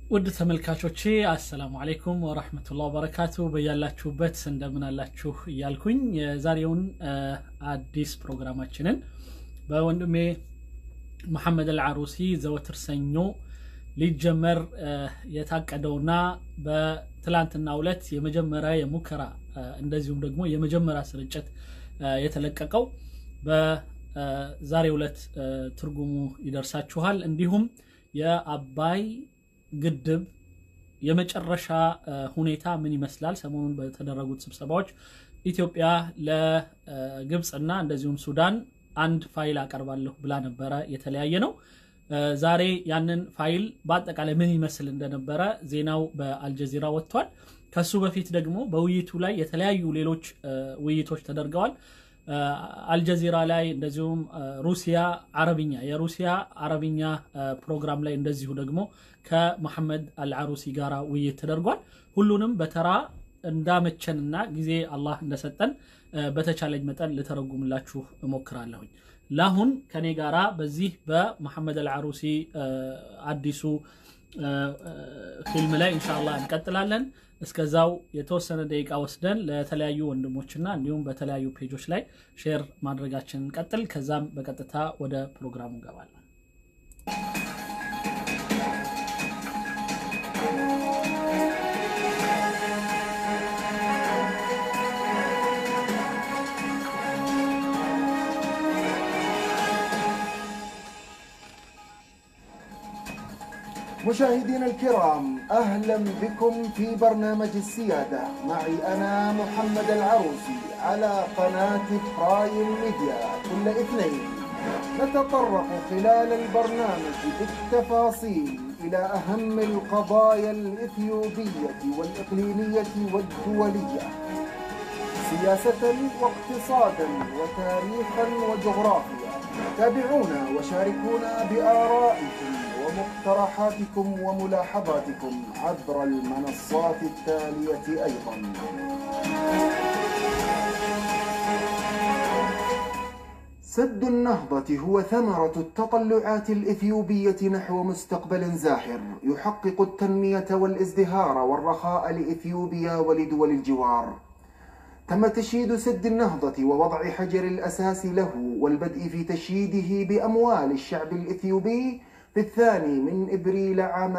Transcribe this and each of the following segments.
ውድ ተመልካቾቼ አሰላሙ አሌይኩም ወረህመቱላህ ወበረካቱ በያላችሁበት እንደምን አላችሁ እያልኩኝ የዛሬውን አዲስ ፕሮግራማችንን በወንድሜ መሐመድ አልዓሩሲ ዘወትር ሰኞ ሊጀመር የታቀደውና በትላንትናው ዕለት የመጀመሪያ የሙከራ እንደዚሁም ደግሞ የመጀመሪያ ስርጭት የተለቀቀው በዛሬው ዕለት ትርጉሙ ይደርሳችኋል። እንዲሁም የአባይ ግድብ የመጨረሻ ሁኔታ ምን ይመስላል? ሰሞኑን በተደረጉት ስብሰባዎች ኢትዮጵያ ለግብፅና እንደዚሁም ሱዳን አንድ ፋይል አቀርባለሁ ብላ ነበረ። የተለያየ ነው። ዛሬ ያንን ፋይል በአጠቃላይ ምን ይመስል እንደነበረ ዜናው በአልጀዚራ ወጥቷል። ከሱ በፊት ደግሞ በውይይቱ ላይ የተለያዩ ሌሎች ውይይቶች ተደርገዋል። አልጀዚራ ላይ እንደዚሁም ሩሲያ አረብኛ የሩሲያ አረብኛ ፕሮግራም ላይ እንደዚሁ ደግሞ ከመሐመድ አልዓሩሲ ጋር ውይይት ተደርጓል። ሁሉንም በተራ እንዳመቸንና ጊዜ አላህ እንደሰጠን በተቻለኝ መጠን ልተረጉምላችሁ እሞክራለሁኝ። ለአሁን ከኔ ጋራ በዚህ በመሐመድ አልዓሩሲ አዲሱ ፊልም ላይ ኢንሻአላህ እንቀጥላለን። እስከዛው የተወሰነ ደቂቃ ወስደን ለተለያዩ ወንድሞችና እንዲሁም በተለያዩ ፔጆች ላይ ሼር ማድረጋችንን እንቀጥል። ከዛም በቀጥታ ወደ ፕሮግራሙ እንገባለን። مشاهدينا الكرام اهلا بكم في برنامج السياده معي انا محمد العروسي على قناه برايم ميديا كل اثنين نتطرق خلال البرنامج بالتفاصيل الى اهم القضايا الاثيوبيه والاقليميه والدوليه سياسه واقتصادا وتاريخا وجغرافيا تابعونا وشاركونا بارائكم ومقترحاتكم وملاحظاتكم عبر المنصات التالية أيضا سد النهضة هو ثمرة التطلعات الإثيوبية نحو مستقبل زاهر يحقق التنمية والازدهار والرخاء لإثيوبيا ولدول الجوار تم تشييد سد النهضة ووضع حجر الأساس له والبدء في تشييده بأموال الشعب الإثيوبي في الثاني من إبريل عام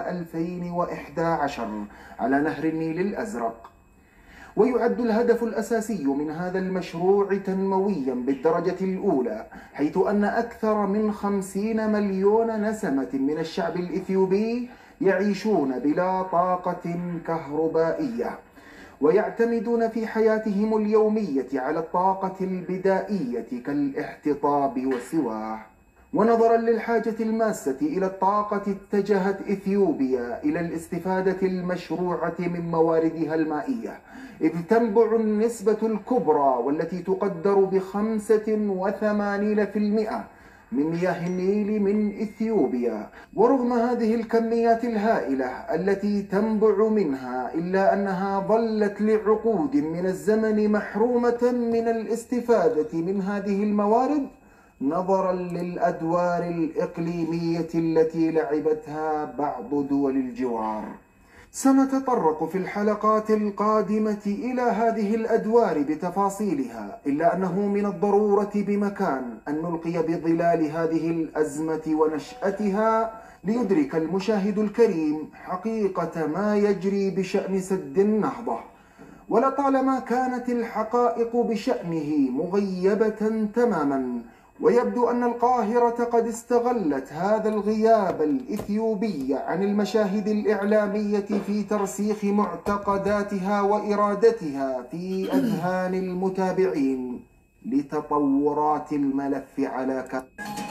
2011 على نهر النيل الأزرق ويعد الهدف الأساسي من هذا المشروع تنمويا بالدرجة الأولى حيث أن أكثر من خمسين مليون نسمة من الشعب الإثيوبي يعيشون بلا طاقة كهربائية ويعتمدون في حياتهم اليومية على الطاقة البدائية كالاحتطاب والسواح ونظرا للحاجة الماسة إلى الطاقة اتجهت إثيوبيا إلى الاستفادة المشروعة من مواردها المائية إذ تنبع النسبة الكبرى والتي تقدر بخمسة وثمانين في المئة من مياه النيل من إثيوبيا ورغم هذه الكميات الهائلة التي تنبع منها إلا أنها ظلت لعقود من الزمن محرومة من الاستفادة من هذه الموارد نظرا للادوار الاقليميه التي لعبتها بعض دول الجوار سنتطرق في الحلقات القادمه الى هذه الادوار بتفاصيلها الا انه من الضروره بمكان ان نلقي بظلال هذه الازمه ونشاتها ليدرك المشاهد الكريم حقيقه ما يجري بشان سد النهضه ولطالما كانت الحقائق بشانه مغيبه تماما ويبدو أن القاهرة قد استغلت هذا الغياب الإثيوبي عن المشاهد الإعلامية في ترسيخ معتقداتها وإرادتها في أذهان المتابعين لتطورات الملف على ك...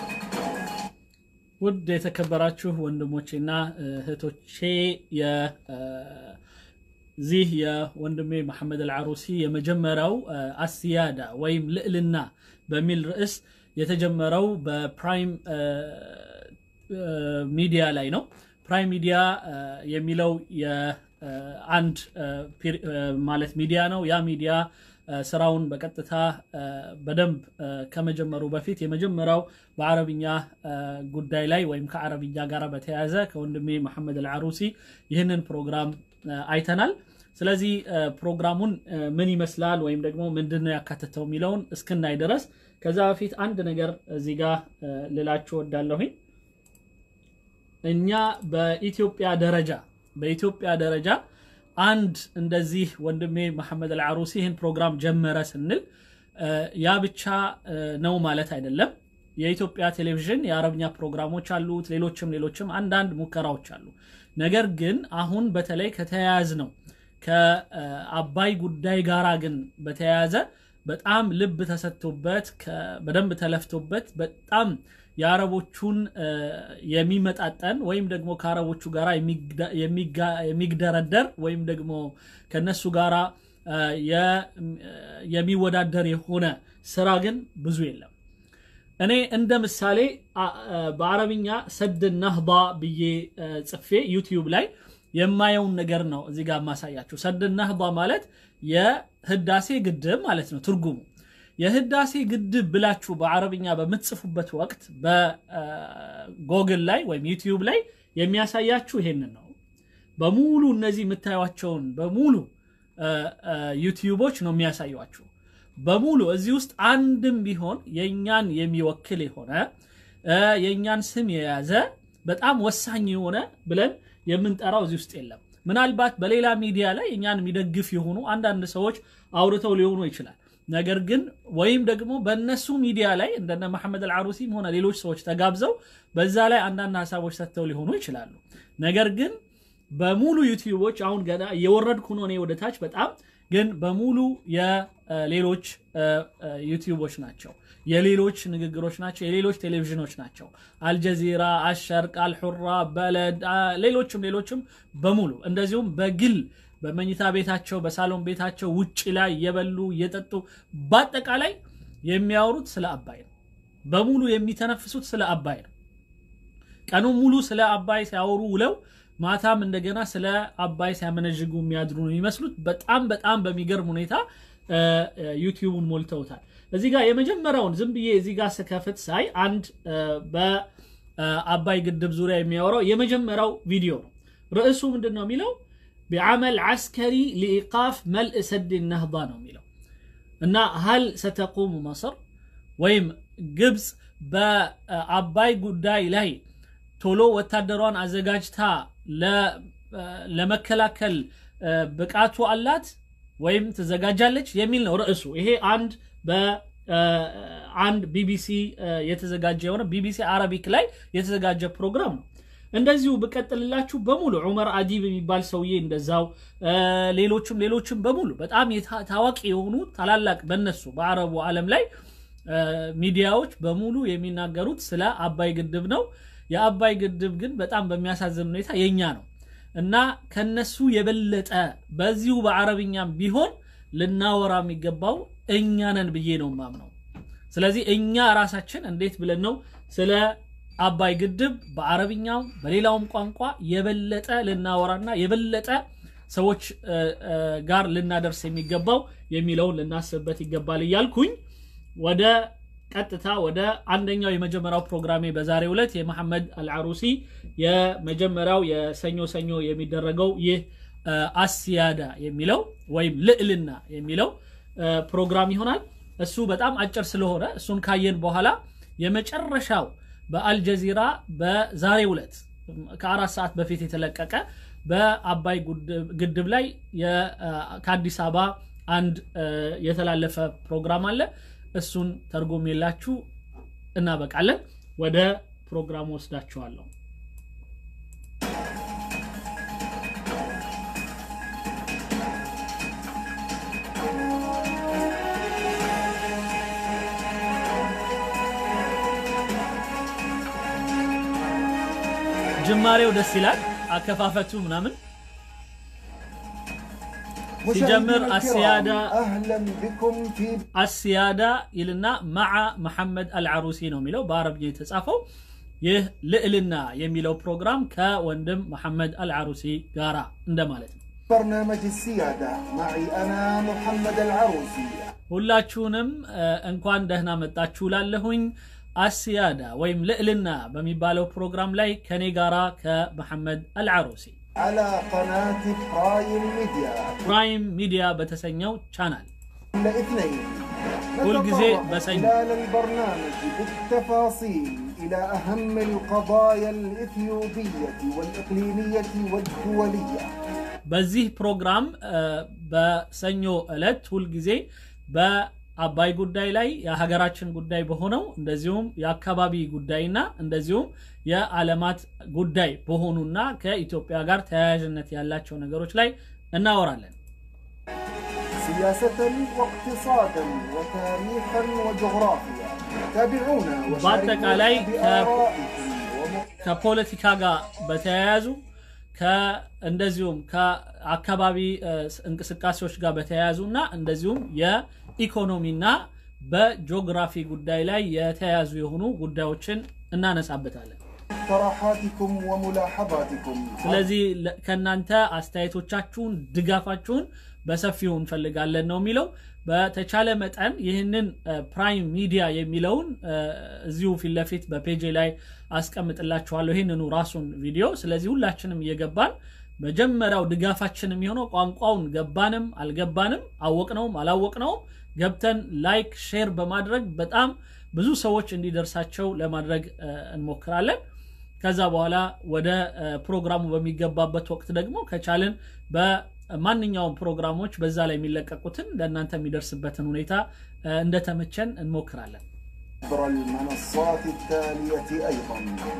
ውድ የተከበራችሁ ወንድሞቼና እህቶቼ የዚህ የወንድሜ መሐመድ አልዓሩሲ የመጀመሪያው አስያዳ ወይም ልዕልና በሚል ርዕስ የተጀመረው በፕራይም ሚዲያ ላይ ነው። ፕራይም ሚዲያ የሚለው የአንድ ማለት ሚዲያ ነው። ያ ሚዲያ ስራውን በቀጥታ በደንብ ከመጀመሩ በፊት የመጀመሪያው በአረብኛ ጉዳይ ላይ ወይም ከአረብኛ ጋር በተያያዘ ከወንድሜ መሐመድ አልዓሩሲ ይህንን ፕሮግራም አይተናል። ስለዚህ ፕሮግራሙን ምን ይመስላል ወይም ደግሞ ምንድን ነው ያካተተው የሚለውን እስክናይ ድረስ ከዛ በፊት አንድ ነገር እዚህ ጋር ልላችሁ ወዳለሁኝ። እኛ በኢትዮጵያ ደረጃ በኢትዮጵያ ደረጃ አንድ እንደዚህ ወንድሜ መሐመድ አልዓሩሲ ይህን ፕሮግራም ጀመረ ስንል ያ ብቻ ነው ማለት አይደለም። የኢትዮጵያ ቴሌቪዥን የአረብኛ ፕሮግራሞች አሉት፣ ሌሎችም ሌሎችም አንዳንድ ሙከራዎች አሉ። ነገር ግን አሁን በተለይ ከተያያዝ ነው ከአባይ ጉዳይ ጋራ ግን በተያያዘ በጣም ልብ ተሰጥቶበት በደንብ ተለፍቶበት በጣም የአረቦቹን የሚመጣጠን ወይም ደግሞ ከአረቦቹ ጋር የሚግደረደር ወይም ደግሞ ከነሱ ጋራ የሚወዳደር የሆነ ስራ ግን ብዙ የለም። እኔ እንደ ምሳሌ በአረብኛ ሰድ ናህዳ ብዬ ጽፌ ዩቲዩብ ላይ የማየውን ነገር ነው እዚህ ጋር የማሳያችሁ። ሰድ ናህዳ ማለት የህዳሴ ግድብ ማለት ነው ትርጉሙ። የህዳሴ ግድብ ብላችሁ በአረብኛ በምትጽፉበት ወቅት በጎግል ላይ ወይም ዩቲዩብ ላይ የሚያሳያችሁ ይሄንን ነው። በሙሉ እነዚህ የምታዩቸውን በሙሉ ዩቲዩቦች ነው የሚያሳዩችሁ። በሙሉ እዚህ ውስጥ አንድም ቢሆን የእኛን የሚወክል የሆነ የእኛን ስም የያዘ በጣም ወሳኝ የሆነ ብለን የምንጠራው እዚህ ውስጥ የለም። ምናልባት በሌላ ሚዲያ ላይ እኛን የሚደግፍ የሆኑ አንዳንድ ሰዎች አውርተው ሊሆኑ ይችላል። ነገር ግን ወይም ደግሞ በእነሱ ሚዲያ ላይ እንደነ መሐመድ አልዓሩሲም ሆነ ሌሎች ሰዎች ተጋብዘው በዛ ላይ አንዳንድ ሀሳቦች ሰጥተው ሊሆኑ ይችላሉ። ነገር ግን በሙሉ ዩቲዩቦች አሁን ገና እየወረድኩ ነው እኔ ወደ ታች በጣም ግን በሙሉ የሌሎች ዩቲዩቦች ናቸው፣ የሌሎች ንግግሮች ናቸው፣ የሌሎች ቴሌቪዥኖች ናቸው። አልጀዚራ፣ አሸርቅ፣ አልሑራ፣ በለድ፣ ሌሎችም ሌሎችም በሙሉ እንደዚሁም በግል በመኝታ ቤታቸው በሳሎን ቤታቸው ውጭ ላይ እየበሉ እየጠጡ በአጠቃላይ የሚያወሩት ስለ አባይ ነው። በሙሉ የሚተነፍሱት ስለ አባይ ነው። ቀኑን ሙሉ ስለ አባይ ሲያወሩ ውለው ማታም እንደገና ስለ አባይ ሲያመነዥጉ የሚያድሩ ነው የሚመስሉት። በጣም በጣም በሚገርም ሁኔታ ዩቲዩቡን ሞልተውታል። እዚህ ጋር የመጀመሪያውን ዝም ብዬ እዚህ ጋር ስከፍት ሳይ አንድ በአባይ ግድብ ዙሪያ የሚያወራው የመጀመሪያው ቪዲዮ ነው። ርዕሱ ምንድን ነው የሚለው ቢዓመል ዓስከሪ ሊኢቃፍ መልእ ሰድ ነህዳ ነው የሚለው እና ሀል ሰተቁሙ መሰር ወይም ግብፅ በአባይ ጉዳይ ላይ ቶሎ ወታደሯን አዘጋጅታ ለመከላከል ብቃቱ አላት ወይም ትዘጋጃለች የሚል ነው ርዕሱ። ይሄ አንድ በአንድ ቢቢሲ የተዘጋጀ የሆነ ቢቢሲ አረቢክ ላይ የተዘጋጀ ፕሮግራም ነው። እንደዚሁ ብቀጥልላችሁ በሙሉ ዑመር አዲብ የሚባል ሰውዬ እንደዛው፣ ሌሎችም ሌሎችም በሙሉ በጣም ታዋቂ የሆኑ ታላላቅ በነሱ በአረቡ ዓለም ላይ ሚዲያዎች በሙሉ የሚናገሩት ስለ አባይ ግድብ ነው። የአባይ ግድብ ግን በጣም በሚያሳዝን ሁኔታ የኛ ነው እና ከነሱ የበለጠ በዚሁ በአረብኛም ቢሆን ልናወራ የሚገባው እኛ ነን ብዬ ነው ማምነው። ስለዚህ እኛ ራሳችን እንዴት ብለን ነው ስለ አባይ ግድብ በአረብኛው በሌላውም ቋንቋ የበለጠ ልናወራና የበለጠ ሰዎች ጋር ልናደርስ የሚገባው የሚለውን ልናስብበት ይገባል እያልኩኝ ወደ ቀጥታ ወደ አንደኛው የመጀመሪያው ፕሮግራሜ በዛሬው ዕለት የመሐመድ አልዓሩሲ የመጀመሪያው የሰኞ ሰኞ የሚደረገው ይህ አስያዳ የሚለው ወይም ልዕልና የሚለው ፕሮግራም ይሆናል። እሱ በጣም አጭር ስለሆነ እሱን ካየን በኋላ የመጨረሻው በአልጀዚራ በዛሬው ዕለት ከአራት ሰዓት በፊት የተለቀቀ በአባይ ግድብ ላይ ከአዲስ አበባ አንድ የተላለፈ ፕሮግራም አለ። እሱን ተርጎም የላችሁ እናበቃለን። ወደ ፕሮግራሙ ወስዳችኋለሁ። ጅማሬው ደስ ይላል። አከፋፈቱ ምናምን ሲጀምር አስያዳ አስያዳ ይልና መዓ መሐመድ አልዓሩሲ ነው የሚለው በአረብኛ የተጻፈው። ይህ ልዕልና የሚለው ፕሮግራም ከወንድም መሐመድ አልዓሩሲ ጋራ እንደማለት ነው። برنامج السيادة معي أنا محمد العروسي ሁላችሁንም እ፣ እንኳን ደህና መጣችሁ ላለሁኝ አስያዳ ወይም ልዕልና በሚባለው ፕሮግራም ላይ ከኔ ጋራ ከመሐመድ አልዓሩሲ على قناة برايم ميديا ፕራይም ሚዲያ በተሰኘው ቻናል كل اثنين كل جزء نتطرق بس أي- خلال البرنامج بالتفاصيل إلى أهم القضايا الإثيوبية والإقليمية والدولية በዚህ ፕሮግራም እ፣ በሰኞ ዕለት ሁልጊዜ በአባይ ጉዳይ ላይ የሀገራችን ጉዳይ በሆነው እንደዚሁም የአካባቢ ጉዳይና እንደዚሁም የዓለማት ጉዳይ በሆኑና ከኢትዮጵያ ጋር ተያያዥነት ያላቸው ነገሮች ላይ እናወራለን። سياسة واقتصادا وتاريخا وجغرافيا تابعونا በአጠቃላይ وشاركونا ከ- بآرائكم ومق- ከፖለቲካ ጋር በተያያዙ ከ- እንደዚሁም ከአካባቢ እ፣ እንቅስቃሴዎች ጋር በተያያዙ እና እንደዚሁም የኢኮኖሚና በጂኦግራፊ ጉዳይ ላይ የተያያዙ የሆኑ ጉዳዮችን እናነሳበታለን። اقتراحاتكم وملاحظاتكم ስለዚህ ለ- ከእናንተ አስተያየቶቻችሁን፣ ድጋፋችሁን በሰፊው እንፈልጋለን ነው የሚለው። በተቻለ መጠን ይህንን እ፣ ፕራይም ሚዲያ የሚለውን እ፣ እዚሁ ፊት ለፊት በፔጅ ላይ አስቀምጥላችኋለሁ ይህንኑ ራሱን ቪዲዮ። ስለዚህ ሁላችንም እየገባን መጀመሪያው ድጋፋችን የሚሆነው ቋንቋውን ገባንም አልገባንም አወቅነውም አላወቅነውም ገብተን ላይክ ሼር በማድረግ በጣም ብዙ ሰዎች እንዲደርሳቸው ለማድረግ እ፣ እንሞክራለን። ከዛ በኋላ ወደ እ፣ ፕሮግራሙ በሚገባበት ወቅት ደግሞ ከቻልን በማንኛውም ፕሮግራሞች በዛ ላይ የሚለቀቁትን ለእናንተ የሚደርስበትን ሁኔታ እ፣ እንደተመቸን እንሞክራለን። عبر المنصات التالية أيضا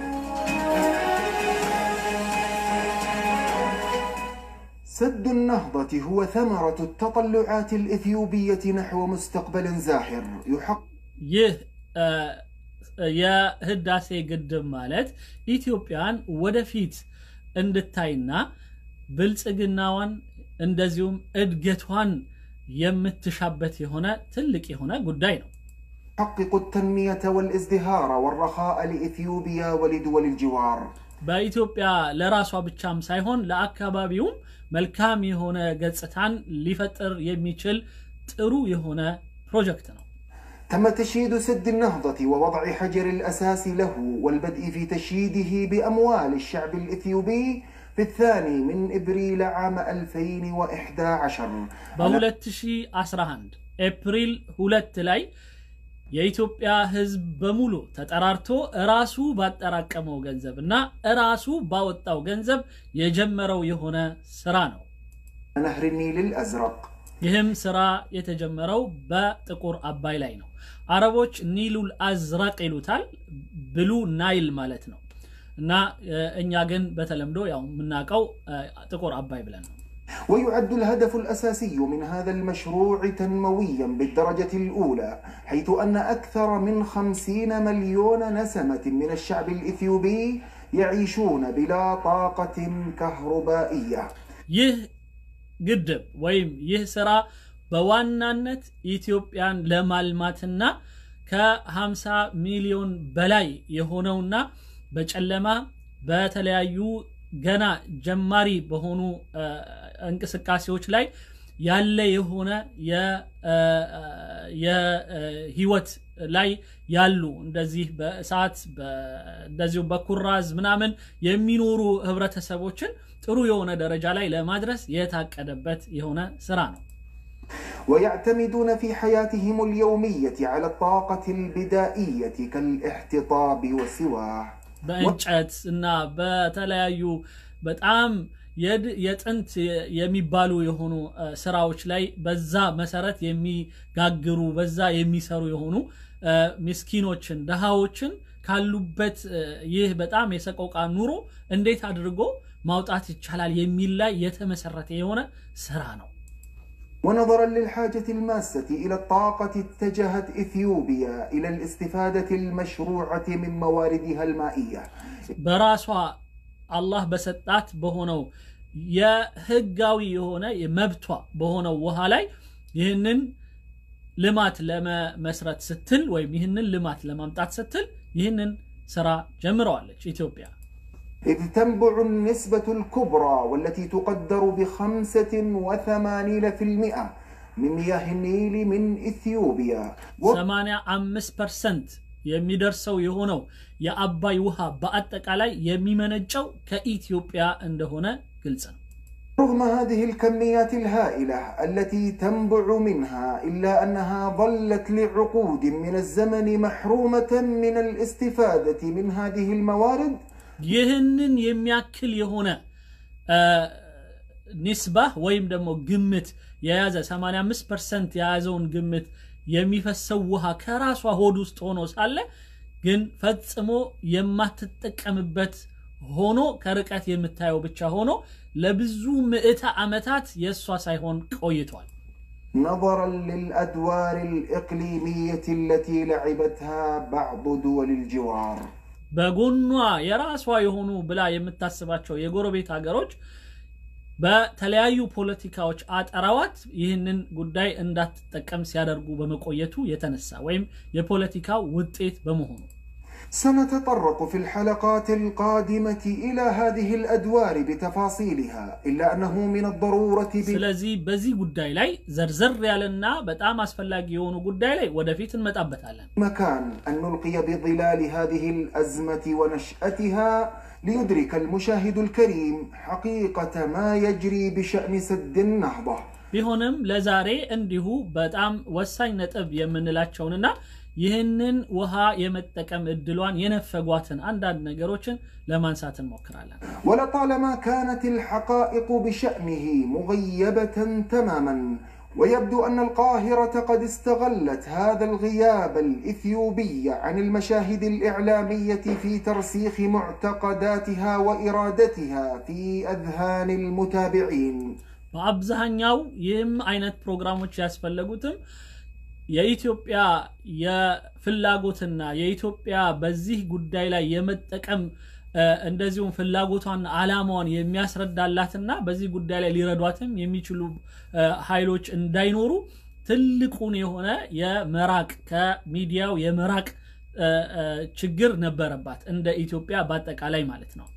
سد النهضة هو ثمرة التطلعات الإثيوبية نحو مستقبل زاحر يحقق ይህ እ፣ የህዳሴ ግድብ ማለት ኢትዮጵያን ወደፊት እንድታይና ብልጽግናዋን እንደዚሁም እድገቷን የምትሻበት የሆነ ትልቅ የሆነ ጉዳይ ነው። يحقق التنمية والازدهار والرخاء لإثيوبيا ولدول الجوار በኢትዮጵያ ለራሷ ብቻም ሳይሆን ለአካባቢውም መልካም የሆነ ገጽታን ሊፈጥር የሚችል ጥሩ የሆነ ፕሮጀክት ነው። تم تشييد سد النهضة ووضع حجر الأساس له والبدء في تشييده بأموال الشعب الإثيوبي في الثاني من إبريل عام 2011 በ2011 ኤፕሪል ሁለት ላይ የኢትዮጵያ ሕዝብ በሙሉ ተጠራርቶ እራሱ ባጠራቀመው ገንዘብ እና እራሱ ባወጣው ገንዘብ የጀመረው የሆነ ስራ ነው። نهر النيل الأزرق ይህም ስራ የተጀመረው በጥቁር አባይ ላይ ነው። አረቦች ኒሉል አዝረቅ ይሉታል፣ ብሉ ናይል ማለት ነው እና እ፣ እኛ ግን በተለምዶ ያው የምናውቀው እ፣ ጥቁር አባይ ብለን ነው። ويعد الهدف الأساسي من هذا المشروع تنمويا بالدرجة الأولى حيث أن أكثر من خمسين مليون نسمة من الشعب الإثيوبي يعيشون بلا طاقة كهربائية ይህ ግድብ ወይም ይህ ስራ በዋናነት ኢትዮጵያን ለማልማትና ከ50 ሚሊዮን በላይ የሆነውና በጨለማ በተለያዩ ገና ጀማሪ በሆኑ እ፣ እንቅስቃሴዎች ላይ ያለ የሆነ የህይወት ላይ ያሉ እንደዚህ በእሳት በ- እንደዚሁ በኩራዝ ምናምን የሚኖሩ ህብረተሰቦችን ጥሩ የሆነ ደረጃ ላይ ለማድረስ የታቀደበት የሆነ ስራ ነው። ويعتمدون في حياتهم اليومية على الطاقة البدائية كالاحتطاب وسواه በእንጨት እና በተለያዩ በጣም የድ- የጥንት የሚባሉ የሆኑ እ፣ ስራዎች ላይ በዛ መሰረት የሚጋግሩ በዛ የሚሰሩ የሆኑ እ፣ ምስኪኖችን ድሃዎችን ካሉበት እ፣ ይህ በጣም የሰቆቃ ኑሮ እንዴት አድርጎ ማውጣት ይቻላል የሚል ላይ የተመሰረተ የሆነ ስራ ነው። ونظرا للحاجة الماسة إلى الطاقة اتجهت إثيوبيا إلى الاستفادة المشروعة من مواردها المائية በራሷ አላህ በሰጣት በሆነው የህጋዊ የሆነ መብቷ በሆነው ውሃ ላይ ይህንን ልማት ለመመስረት ስትል ወይም ይህንን ልማት ለማምጣት ስትል ይህንን ስራ ጀምረዋለች ኢትዮጵያ። إذ تنبع النسبة الكبرى والتي تقدر بخمسة وثمانين في المئة من مياه النيل من إثيوبيا 85 ፐርሰንት የሚደርሰው የሆነው የአባይ ውሃ በአጠቃላይ የሚመነጨው ከኢትዮጵያ እንደሆነ ግልጽ ነው። رغم هذه الكميات الهائلة التي تنبع منها إلا أنها ظلت لعقود من الزمن محرومة من الاستفادة من هذه الموارد ይህንን የሚያክል የሆነ ኒስባ ወይም ደግሞ ግምት የያዘ 85 ፐርሰንት የያዘውን ግምት የሚፈሰው ውሃ ከራሷ ሆድ ውስጥ ሆኖ ሳለ ግን ፈጽሞ የማትጠቀምበት ሆኖ ከርቀት የምታየው ብቻ ሆኖ ለብዙ ምዕተ ዓመታት የእሷ ሳይሆን ቆይቷል። نظرا للأدوار الإقليمية التي لعبتها بعض دول الجوار በጎኗ የራሷ የሆኑ ብላ የምታስባቸው የጎረቤት ሀገሮች በተለያዩ ፖለቲካዎች አጠራዋት ይህንን ጉዳይ እንዳትጠቀም ሲያደርጉ በመቆየቱ የተነሳ ወይም የፖለቲካው ውጤት በመሆኑ سنتطرق في الحلقات القادمة إلى هذه الأدوار بتفاصيلها إلا أنه من الضرورة ስለዚህ በዚህ ጉዳይ ላይ ዘርዘር ያለና በጣም አስፈላጊ የሆኑ ጉዳይ ላይ ወደፊት እንመጣበታለን። بمكان أن نلقي بظلال هذه الأزمة ونشأتها ليدرك المشاهد الكريم حقيقة ما يجري بشأن سد النهضة ቢሆንም ለዛሬ እንዲሁ በጣም ወሳኝ ነጥብ የምንላቸውንና ይህንን ውሃ የመጠቀም እድሏን የነፈጓትን አንዳንድ ነገሮችን ለማንሳት እንሞክራለን። ولطالما كانت الحقائق بشأنه مغيبة تماما ويبدو أن القاهرة قد استغلت هذا الغياب الإثيوبي عن المشاهد الإعلامية في ترسيخ معتقداتها وإرادتها في أذهان المتابعين በአብዛኛው ይህም አይነት ፕሮግራሞች ያስፈለጉትም የኢትዮጵያ የፍላጎትና የኢትዮጵያ በዚህ ጉዳይ ላይ የመጠቀም እንደዚሁም ፍላጎቷን አላማዋን የሚያስረዳላትና በዚህ ጉዳይ ላይ ሊረዷትም የሚችሉ ኃይሎች እንዳይኖሩ ትልቁን የሆነ የመራቅ ከሚዲያው የመራቅ ችግር ነበረባት እንደ ኢትዮጵያ በአጠቃላይ ማለት ነው።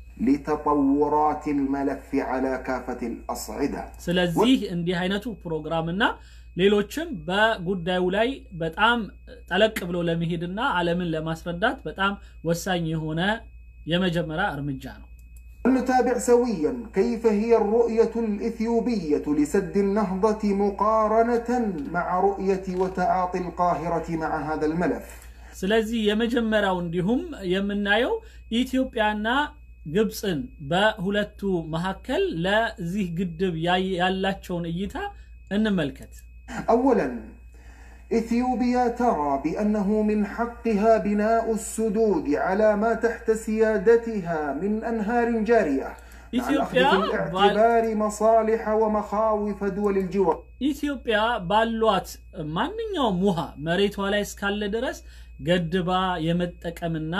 لتطورات الملف على كافة الأصعدة ስለዚህ እንዲህ አይነቱ ፕሮግራምና ሌሎችም በጉዳዩ ላይ በጣም ጠለቅ ብሎ ለመሄድና ዓለምን ለማስረዳት በጣም ወሳኝ የሆነ የመጀመሪያ እርምጃ ነው። نتابع سويا كيف هي الرؤية الإثيوبية لسد النهضة مقارنة مع رؤية وتعاطي القاهرة مع هذا الملف ስለዚህ የመጀመሪያው እንዲሁም የምናየው ኢትዮጵያና ግብፅን በሁለቱ መካከል ለዚህ ግድብ ያላቸውን እይታ እንመልከት። أولا إثيوبيا ترى بأنه من حقها بناء السدود على ما تحت سيادتها من أنهار جارية مع الأخذ إثيوبيا في الاعتبار مصالح ومخاوف دول الجوار ኢትዮጵያ ባሏት ማንኛውም ውሃ መሬቷ ላይ እስካለ ድረስ ገድባ የመጠቀምና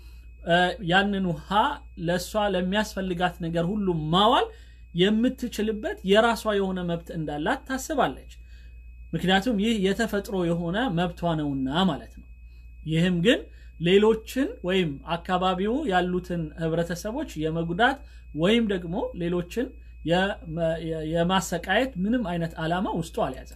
ያንን ውሃ ለእሷ ለሚያስፈልጋት ነገር ሁሉ ማዋል የምትችልበት የራሷ የሆነ መብት እንዳላት ታስባለች። ምክንያቱም ይህ የተፈጥሮ የሆነ መብቷ ነውና ማለት ነው። ይህም ግን ሌሎችን ወይም አካባቢው ያሉትን ህብረተሰቦች የመጉዳት ወይም ደግሞ ሌሎችን የማሰቃየት ምንም አይነት ዓላማ ውስጡ አልያዘም።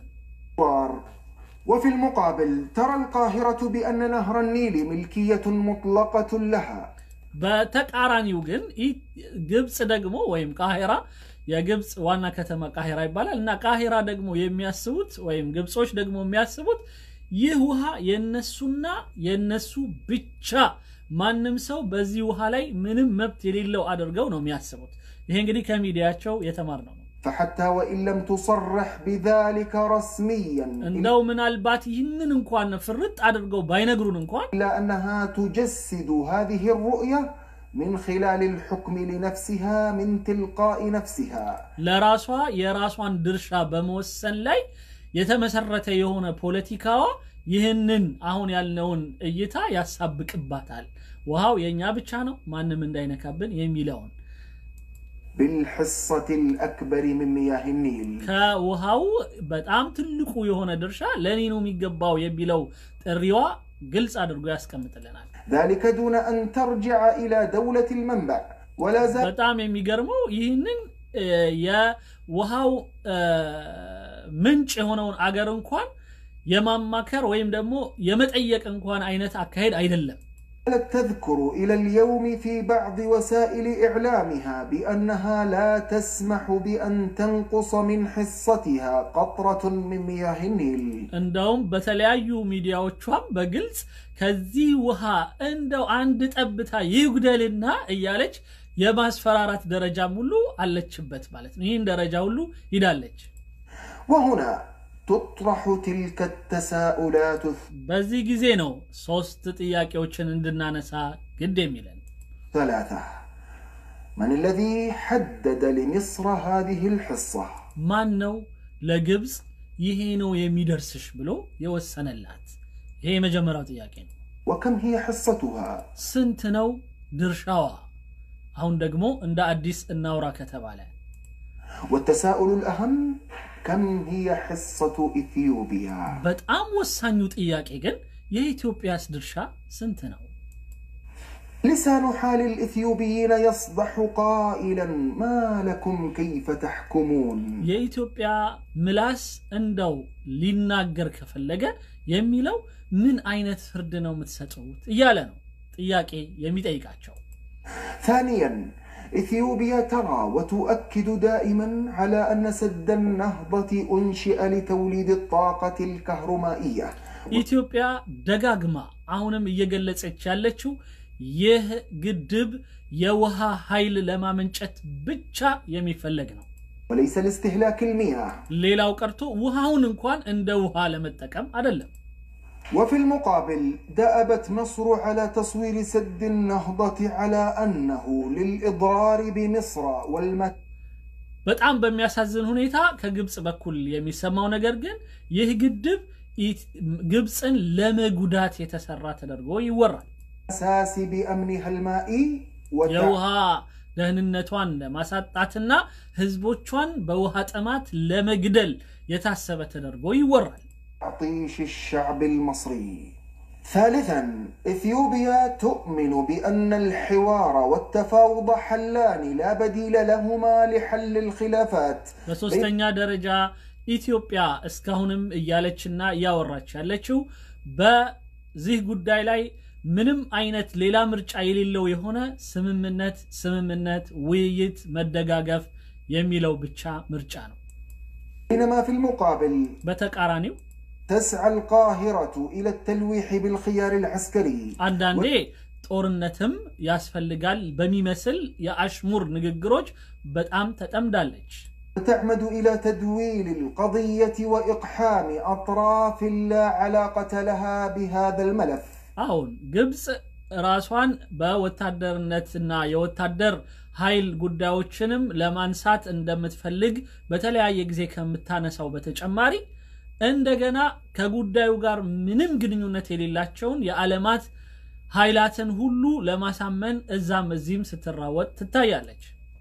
وفي المقابل ترى القاهرة بأن نهر النيل ملكية مطلقة لها በተቃራኒው ግን ግብፅ ደግሞ ወይም ቃሂራ የግብፅ ዋና ከተማ ቃሂራ ይባላል እና ቃሂራ ደግሞ የሚያስቡት ወይም ግብጾች ደግሞ የሚያስቡት ይህ ውሃ የነሱና የነሱ ብቻ ማንም ሰው በዚህ ውሃ ላይ ምንም መብት የሌለው አድርገው ነው የሚያስቡት። ይሄ እንግዲህ ከሚዲያቸው የተማርነው ነው። فحتى وإن لم تصرح بذلك رسميا እንደው ምናልባት ይህንን እንኳን ፍርጥ አድርገው ባይነግሩን እንኳን إلا أنها تجسد هذه الرؤية من خلال الحكم لنفسها من تلقاء نفسها ለራሷ የራሷን ድርሻ በመወሰን ላይ የተመሰረተ የሆነ ፖለቲካዋ ይህንን አሁን ያልነውን እይታ ያሳብቅባታል። ውሃው የእኛ ብቻ ነው ማንም እንዳይነካብን የሚለውን بالحصة الأكبر من مياه النيل ከውሃው በጣም ትልቁ የሆነ ድርሻ ለእኔ ነው የሚገባው የሚለው ጥሪዋ ግልጽ አድርጎ ያስቀምጥልናል። ذلك دون أن ترجع إلى دولة المنبع ولا زال በጣም የሚገርመው ይህንን እ፣ የውሃው እ፣ ምንጭ የሆነውን አገር እንኳን የማማከር ወይም ደግሞ የመጠየቅ እንኳን አይነት አካሄድ አይደለም። تذكر إلى اليوم في بعض وسائل إعلامها بأنها لا تسمح بأن تنقص من حصتها قطرة من مياه النيل እንደውም በተለያዩ ሚዲያዎቿም በግልጽ ከዚህ ውሃ እንደው አንድ ጠብታ ይጉደልና እያለች የማስፈራራት ደረጃም ሁሉ አለችበት ማለት ነው። ይህን ደረጃ ሁሉ ሂዳለች። وهنا تطرح تلك التساؤلات በዚህ ጊዜ ነው ሶስት ጥያቄዎችን እንድናነሳ ግድ የሚለን። الثلاثة من الذي حدد لمصر هذه الحصة ማን ነው ለግብፅ ይሄ ነው የሚደርስሽ ብሎ የወሰነላት? ይሄ የመጀመሪያው ጥያቄ ነው። وكم هي حصتها ስንት ነው ድርሻዋ? አሁን ደግሞ እንደ አዲስ እናውራ ከተባለ والتساؤل الأهم كم هي حصة إثيوبيا በጣም ወሳኙ ጥያቄ ግን የኢትዮጵያስ ድርሻ ስንት ነው? لسان حال الإثيوبيين يصدح قائلا ما لكم كيف تحكمون የኢትዮጵያ ምላስ እንደው ሊናገር ከፈለገ የሚለው ምን አይነት ፍርድ ነው የምትሰጡት እያለ ነው ጥያቄ የሚጠይቃቸው። ثانيا إثيوبيا ترى وتؤكد دائما على أن سد النهضة أنشئ لتوليد الطاقة الكهرمائية ኢትዮጵያ ደጋግማ አሁንም እየገለጸች ያለችው ይህ ግድብ የውሃ ኃይል ለማመንጨት ብቻ የሚፈለግ ነው። وليس لاستهلاك المياه ሌላው ቀርቶ ውሃውን እንኳን እንደ ውሃ ለመጠቀም አይደለም። وفي المقابل دأبت مصر على تصوير سد النهضة على أنه للإضرار بمصر والمت በጣም በሚያሳዝን ሁኔታ ከግብፅ በኩል የሚሰማው ነገር ግን ይህ ግድብ ኢት- ግብፅን ለመጉዳት የተሰራ ተደርጎ ይወራል። الأساس بأمنها المائي የውሃ ደህንነቷን ለማሳጣትና ህዝቦቿን በውሃ ጥማት ለመግደል የታሰበ ተደርጎ ይወራል። وتعطيش الشعب المصري ثالثا إثيوبيا تؤمن بأن الحوار والتفاوض حلان لا بديل لهما لحل الخلافات በሶስተኛ ደረጃ ኢትዮጵያ እስካሁንም እያለችና እያወራች ያለችው በዚህ ጉዳይ ላይ ምንም አይነት ሌላ ምርጫ የሌለው የሆነ ስምምነት ስምምነት፣ ውይይት፣ መደጋገፍ የሚለው ብቻ ምርጫ ነው። بينما في المقابل በተቃራኒው تسعى القاهرة إلى التلويح بالخيار العسكري አንዳንዴ ጦርነትም ያስፈልጋል በሚመስል የአሽሙር ንግግሮች በጣም ተጠምዳለች። وتعمد إلى تدويل القضية وإقحام أطراف لا علاقة لها بهذا الملف አሁን ግብፅ ራሷን በወታደርነትና የወታደር ኃይል ጉዳዮችንም ለማንሳት እንደምትፈልግ በተለያየ ጊዜ ከምታነሳው በተጨማሪ እንደገና ከጉዳዩ ጋር ምንም ግንኙነት የሌላቸውን የዓለማት ኃይላትን ሁሉ ለማሳመን እዛም እዚህም ስትራወጥ ትታያለች።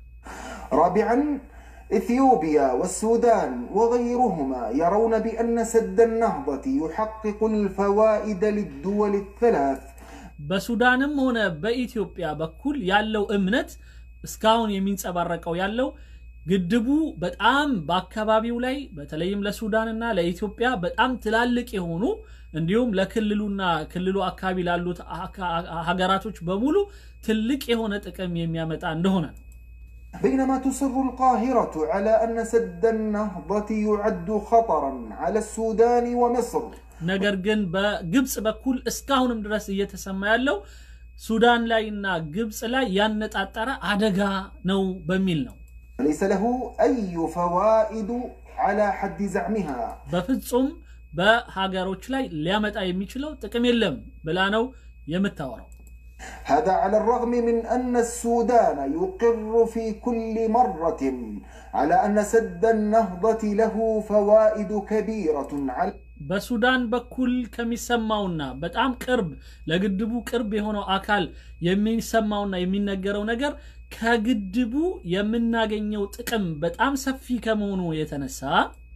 رابعا إثيوبيا والسودان وغيرهما يرون بأن سد النهضة يحقق الفوائد للدول الثلاث በሱዳንም ሆነ በኢትዮጵያ በኩል ያለው እምነት እስካሁን የሚንጸባረቀው ያለው ግድቡ በጣም በአካባቢው ላይ በተለይም ለሱዳንና ለኢትዮጵያ በጣም ትላልቅ የሆኑ እንዲሁም ለክልሉና ክልሉ አካባቢ ላሉት አካ- ሀገራቶች በሙሉ ትልቅ የሆነ ጥቅም የሚያመጣ እንደሆነ ነው። بينما تصر القاهرة على أن سد النهضة يعد خطرا على السودان ومصر ነገር ግን በግብፅ በኩል እስካሁንም ድረስ እየተሰማ ያለው ሱዳን ላይና ግብፅ ላይ ያነጣጠረ አደጋ ነው በሚል ነው። وليس له أي فوائد على حد زعمها በፍጹም በሀገሮች ላይ ሊያመጣ የሚችለው ጥቅም የለም ብላ ነው የምታወራው። هذا على الرغم من أن السودان يقر في كل مرة على أن سد النهضة له فوائد كبيرة على በሱዳን በኩል ከሚሰማውና በጣም ቅርብ ለግድቡ ቅርብ የሆነው አካል የሚሰማውና የሚነገረው ነገር ከግድቡ የምናገኘው ጥቅም በጣም ሰፊ ከመሆኑ የተነሳ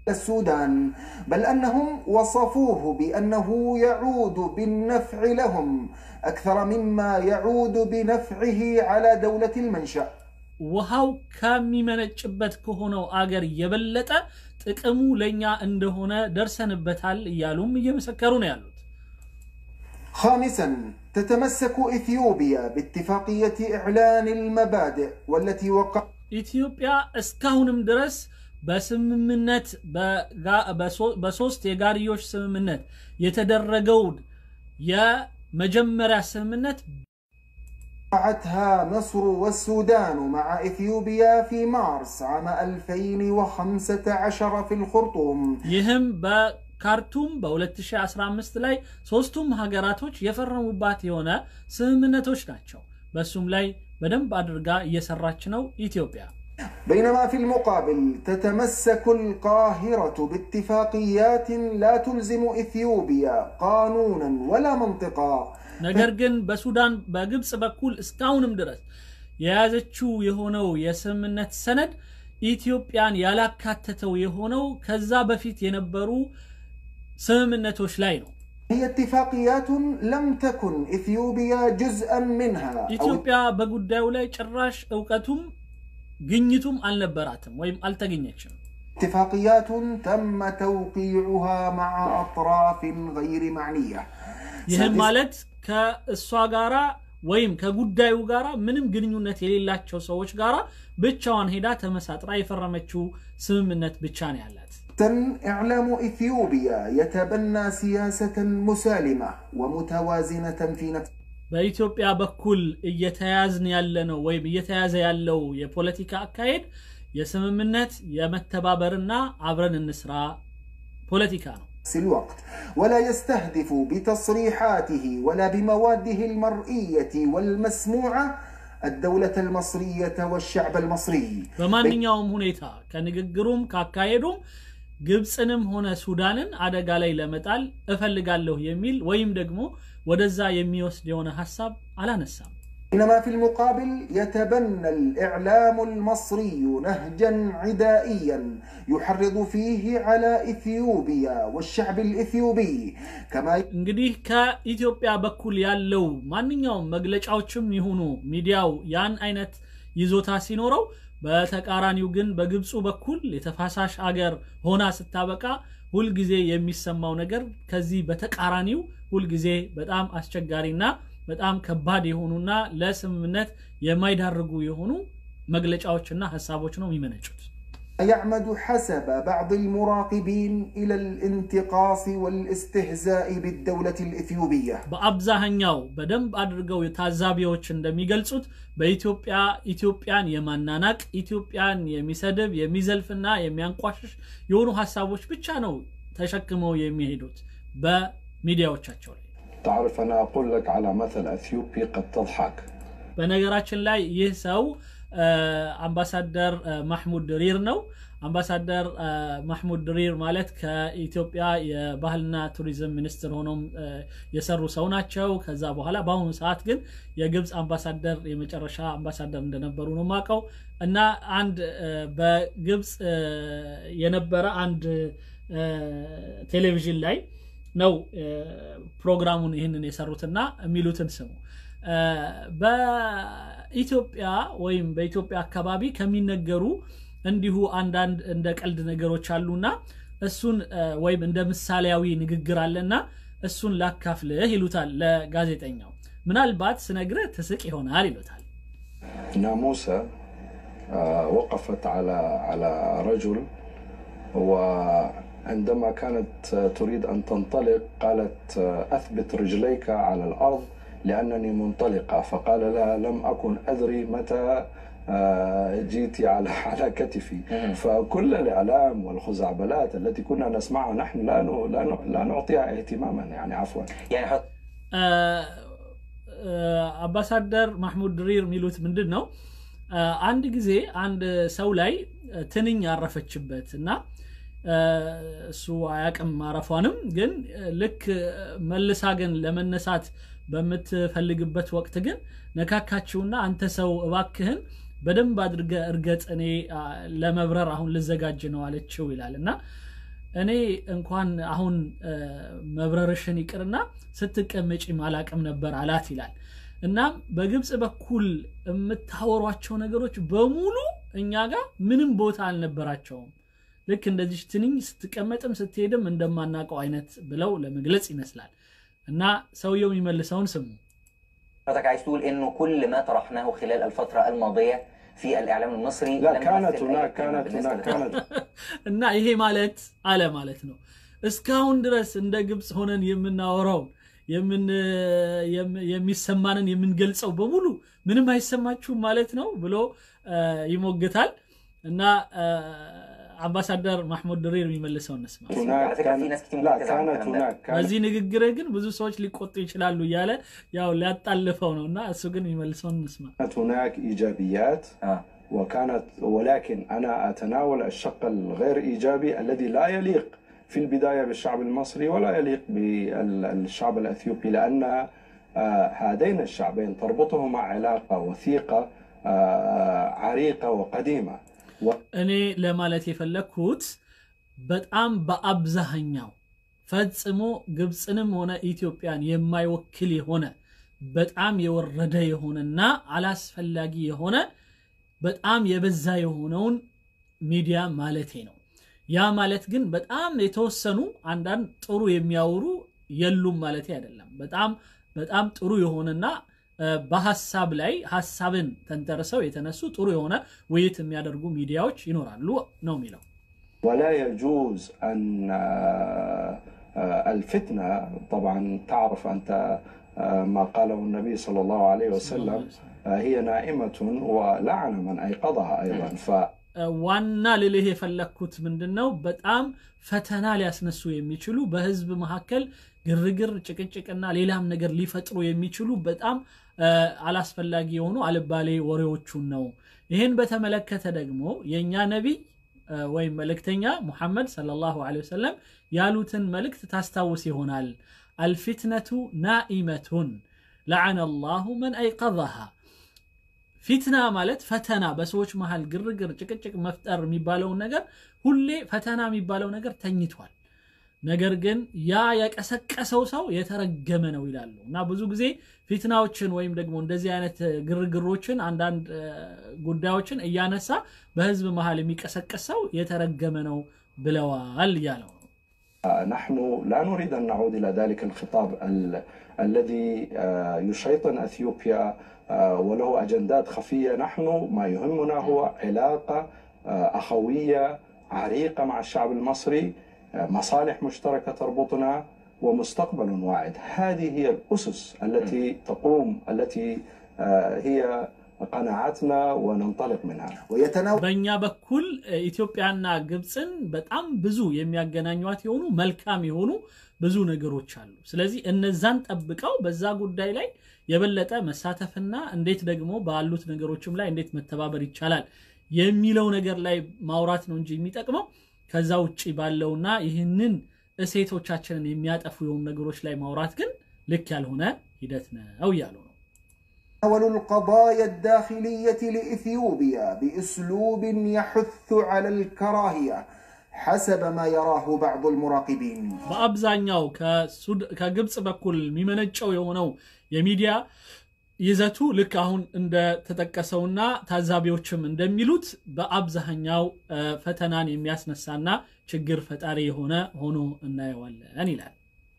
السودان بل انهم وصفوه بانه يعود بالنفع لهم اكثر مما يعود بنفعه على دوله المنشا ውሃው ከሚመነጭበት ከሆነው አገር የበለጠ ጥቅሙ ለእኛ እንደሆነ ደርሰንበታል እያሉም እየመሰከሩ ነው ያሉት። خامسا تتمسك اثيوبيا باتفاقيه اعلان المبادئ والتي وقع ኢትዮጵያ እስካሁንም ድረስ በስምምነት በሶስት የጋርዮሽ ስምምነት የተደረገውን የመጀመሪያ ስምምነት وقعتها مصر والسودان مع اثيوبيا في مارس عام 2015 في الخرطوم ይህም በካርቱም በ2015 ላይ ሶስቱም ሀገራቶች የፈረሙባት የሆነ ስምምነቶች ናቸው። በሱም ላይ በደንብ አድርጋ እየሰራች ነው ኢትዮጵያ። بينما في المقابل تتمسك القاهرة باتفاقيات لا تلزم إثيوبيا قانونا ولا منطقا ነገር ግን በሱዳን በግብፅ በኩል እስካሁንም ድረስ የያዘችው የሆነው የስምምነት ሰነድ ኢትዮጵያን ያላካተተው የሆነው ከዛ በፊት የነበሩ ስምምነቶች ላይ ነው። هي اتفاقيات لم تكن إثيوبيا جزءا منها أو ኢትዮጵያ በጉዳዩ ላይ ጭራሽ እውቀቱም ግኝቱም አልነበራትም ወይም አልተገኘችም። اتفاقيات تم توقيعها مع أطراف غير معنية ይህም سادس- ማለት ከእሷ ጋራ ወይም ከጉዳዩ ጋራ ምንም ግንኙነት የሌላቸው ሰዎች ጋራ ብቻዋን ሄዳ ተመሳጥራ የፈረመችው ስምምነት ብቻ ነው ያላት። إعلام إثيوبيا يتبنى سياسة مسالمة ومتوازنة في نفس በኢትዮጵያ በኩል እየተያዝን ያለ ነው ወይም እየተያዘ ያለው የፖለቲካ አካሄድ የስምምነት የመተባበርና አብረን እንስራ ፖለቲካ ነው። نفس الوقت ولا يستهدف بتصريحاته ولا بمواده المرئية والمسموعة الدولة المصرية والشعب المصري በማንኛውም ሁኔታ ከንግግሩም ካካሄዱም ግብፅንም ሆነ ሱዳንን አደጋ ላይ ለመጣል እፈልጋለሁ የሚል ወይም ደግሞ ወደዛ የሚወስድ የሆነ ሀሳብ አላነሳም። بينما في المقابل يتبنى الإعلام المصري نهجا عدائيا يحرض فيه على إثيوبيا والشعب الإثيوبي كما እንግዲህ ከኢትዮጵያ በኩል ያለው ማንኛውም መግለጫዎችም ይሁኑ ሚዲያው ያን አይነት ይዞታ ሲኖረው፣ በተቃራኒው ግን በግብፁ በኩል የተፋሳሽ አገር ሆና ስታበቃ ሁልጊዜ የሚሰማው ነገር ከዚህ በተቃራኒው ሁልጊዜ በጣም አስቸጋሪና በጣም ከባድ የሆኑና ለስምምነት የማይዳርጉ የሆኑ መግለጫዎችና ሀሳቦች ነው የሚመነጩት። يعمد حسب بعض المراقبين إلى الانتقاص والاستهزاء بالدولة الإثيوبية በአብዛኛው በደንብ አድርገው ታዛቢዎች እንደሚገልጹት በኢትዮጵያ ኢትዮጵያን የማናናቅ ኢትዮጵያን የሚሰድብ የሚዘልፍና የሚያንቋሽሽ የሆኑ ሀሳቦች ብቻ ነው ተሸክመው የሚሄዱት በሚዲያዎቻቸው ላይ። تعرف أنا أقول لك على مثل أثيوبي قد تضحك በነገራችን ላይ ይህ ሰው አ፣ አምባሳደር አ፣ ማሕሙድ ድሪር ነው። አምባሳደር አ፣ ማሕሙድ ድሪር ማለት ከኢትዮጵያ የባህልና ቱሪዝም ሚኒስትር ሆኖም አ፣ የሰሩ ሰው ናቸው። ከዛ በኋላ በአሁኑ ሰዓት ግን የግብፅ አምባሳደር የመጨረሻ አምባሳደር እንደነበሩ ነው የማውቀው እና አንድ አ፣ በግብፅ አ፣ የነበረ አንድ አ፣ ቴሌቪዥን ላይ ነው አ፣ ፕሮግራሙን ይህንን የሰሩትና የሚሉትን ስሙ አ፣ በኢትዮጵያ ወይም በኢትዮጵያ አካባቢ ከሚነገሩ እንዲሁ አንዳንድ እንደ ቀልድ ነገሮች አሉና እሱን አ፣ ወይም እንደ ምሳሌያዊ ንግግር አለና እሱን ላካፍልህ ይሉታል ለጋዜጠኛው። ምናልባት ስነግርህ ትስቅ ይሆናል ይሉታል። ناموسة آه، وقفت على على رجل وعندما كانت آه، تريد أن تنطلق قالت آه، أثبت رجليك على الأرض لأنني منطلقة فقال لها لم أكن أدري متى آه، جيت على على كتفي فكل الإعلام والخزعبلات التي كنا نسمعها نحن لا ن- لا ن- لا نعطيها اهتماما يعني عفوا يعني حط አ፣ አ፣ አምባሳደር ማሕሙድ ድሪር የሚሉት ምንድን ነው? አ፣ አንድ ጊዜ አንድ ሰው ላይ አ፣ ትንኝ ያረፈችበት እና አ፣ እሱ አያቅም ማረፏንም፣ ግን አ፣ ልክ አ፣ መልሳ ግን ለመነሳት በምትፈልግበት ወቅት ግን ነካካችውና አንተ ሰው እባክህን በደንብ አድርገ እርገጥ፣ እኔ አ፣ ለመብረር አሁን ልዘጋጅ ነው አለችው ይላል እና እኔ እንኳን አሁን መብረርሽን ይቅርና ስትቀመጪ ማላቅም ነበር አላት ይላል። እናም በግብፅ በኩል የምታወሯቸው ነገሮች በሙሉ እኛ ጋር ምንም ቦታ አልነበራቸውም። ልክ እንደዚህ ትንኝ ስትቀመጥም ስትሄድም እንደማናውቀው አይነት ብለው ለመግለጽ ይመስላል። እና ሰውየው የሚመልሰውን ስሙ። حضرتك عايز تقول انه كل ما طرحناه خلال الفتره الماضيه في الاعلام المصري لا لم كانت يمثل أي هناك قيمة كانت بالنسبة هناك للحكومة. كانت እና ይሄ ማለት አለ ማለት ነው እስካሁን ድረስ እንደ ግብፅ ሆነን የምናወራውን የምን- የም- የሚሰማንን የምንገልጸው በሙሉ ምንም አይሰማችሁም ማለት ነው ብሎ አ፣ ይሞግታል እና አ፣ አምባሳደር ማሕሙድ ድሪር የሚመልሰው እንስማ። هناك على فكرة في ناس كتير كان لا ممكن تزعل كانت الكلام ده. هناك كانت በዚህ ንግግርህ ግን ብዙ ሰዎች ሊቆጡ ይችላሉ እያለ ያው ሊያጣልፈው ነው እና እሱ ግን የሚመልሰውን እንስማ። هناك ايجابيات اه وكانت ولكن انا اتناول الشق الغير ايجابي الذي لا يليق في البدايه بالشعب المصري ولا يليق بالشعب الاثيوبي لان آه، هذين الشعبين تربطهما علاقه وثيقه آه، عريقه وقديمه እኔ ለማለት የፈለግኩት በጣም በአብዛኛው ፈጽሞ ግብፅንም ሆነ ኢትዮጵያን የማይወክል የሆነ በጣም የወረደ የሆነና አላስፈላጊ የሆነ በጣም የበዛ የሆነውን ሚዲያ ማለቴ ነው። ያ ማለት ግን በጣም የተወሰኑ አንዳንድ ጥሩ የሚያወሩ የሉም ማለቴ አይደለም። በጣም በጣም ጥሩ የሆነና እ፣ በሀሳብ ላይ ሀሳብን ተንተርሰው የተነሱ ጥሩ የሆነ ውይይት የሚያደርጉ ሚዲያዎች ይኖራሉ ነው የሚለው። ولا يجوز ان آه، آه، الفتنه طبعا تعرف انت آه، ما قاله النبي صلى الله عليه وسلم آه، هي نائمه ولعن من ايقظها ايضا ف ዋና ልልህ የፈለግኩት ምንድን ነው፣ በጣም ፈተና ሊያስነሱ የሚችሉ በህዝብ መካከል ግርግር፣ ጭቅጭቅና ሌላም ነገር ሊፈጥሩ የሚችሉ በጣም እ፣ አላስፈላጊ የሆኑ አልባሌ ወሬዎቹን ነው። ይህን በተመለከተ ደግሞ የእኛ ነቢይ እ፣ ወይም መልእክተኛ ሙሐመድ ሰለላሁ ዐለይሂ ወሰለም ያሉትን መልእክት ታስታውስ ይሆናል። አልፊትነቱ ናኢመቱን ለዐነ ላሁ መን አይቀዘሃ ፊትና ማለት ፈተና፣ በሰዎች መሃል ግርግር፣ ጭቅጭቅ መፍጠር የሚባለውን ነገር ሁሌ ፈተና የሚባለው ነገር ተኝቷል። ነገር ግን ያ የቀሰቀሰው ሰው የተረገመ ነው ይላሉ እና ብዙ ጊዜ ፊትናዎችን ወይም ደግሞ እንደዚህ አይነት ግርግሮችን አንዳንድ እ፣ ጉዳዮችን እያነሳ በህዝብ መሃል የሚቀሰቀስ ሰው የተረገመ ነው ብለዋል እያለው ነው። نحن لا نريد ان نعود الى ذلك الخطاب ال- الذي آه، يشيطن اثيوبيا آه، وله اجندات خفيه، نحن ما يهمنا هو علاقه آه، اخويه عريقه مع الشعب المصري، آه، مصالح مشتركه تربطنا ومستقبل واعد، هذه هي الاسس التي تقوم التي آه، هي قناعاتنا وننطلق منها. ويتناول በእኛ በኩል እ፣ ኢትዮጵያና ግብፅን በጣም ብዙ የሚያገናኟት የሆኑ መልካም የሆኑ ብዙ ነገሮች አሉ። ስለዚህ እነዛን ጠብቀው በዛ ጉዳይ ላይ የበለጠ መሳተፍና እንዴት ደግሞ ባሉት ነገሮችም ላይ እንዴት መተባበር ይቻላል የሚለው ነገር ላይ ማውራት ነው እንጂ የሚጠቅመው ከዛ ውጭ ባለውና ይህንን እሴቶቻችንን የሚያጠፉ የሆኑ ነገሮች ላይ ማውራት ግን ልክ ያልሆነ ሂደት ነው እያሉ ነው። القضايا الداخلية لإثيوبيا بأسلوب يحث على الكراهية حسب ما يراه بعض المراقبين በአብዛኛው ከሱድ- ከግብፅ በኩል የሚመነጨው የሆነው የሚዲያ ይዘቱ ልክ አሁን እንደተጠቀሰውና ታዛቢዎችም እንደሚሉት በአብዛኛው እ፣ ፈተናን የሚያስነሳና ችግር ፈጣሪ የሆነ ሆኖ እናየዋለን ይላል።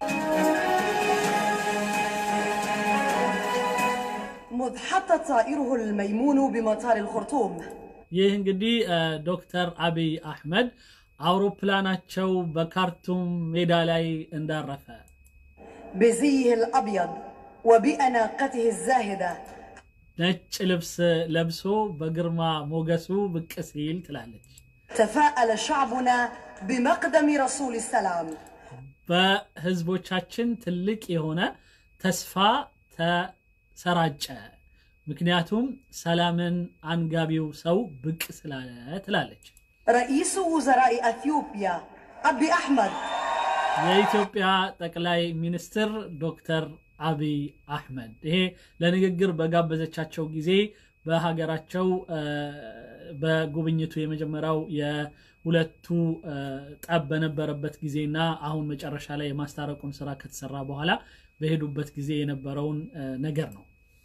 مذ حط طائره الميمون بمطار الخرطوم ይህ እንግዲህ እ፣ ዶክተር አብይ አሕመድ አውሮፕላናቸው በካርቱም ሜዳ ላይ እንዳረፈ بزيه الأبيض وبأناقته الزاهدة ነጭ ልብስ ለብሶ በግርማ ሞገሱ ብቅ ሲል ትላለች። تفاءل شعبنا بمقدم رسول السلام በህዝቦቻችን ትልቅ የሆነ ተስፋ ተሰራጨ። ምክንያቱም ሰላምን አንጋቢው ሰው ብቅ ስላለ ትላለች። رئيس وزراء أثيوبيا أبي أحمد የኢትዮጵያ ጠቅላይ ሚኒስትር ዶክተር አብይ አሕመድ ይሄ ለንግግር በጋበዘቻቸው ጊዜ በሀገራቸው በጉብኝቱ የመጀመሪያው የሁለቱ ጠብ በነበረበት ጊዜና አሁን መጨረሻ ላይ የማስታረቁን ስራ ከተሰራ በኋላ በሄዱበት ጊዜ የነበረውን ነገር ነው።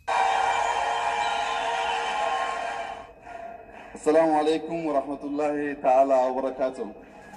السلام عليكم ورحمة الله تعالى وبركاته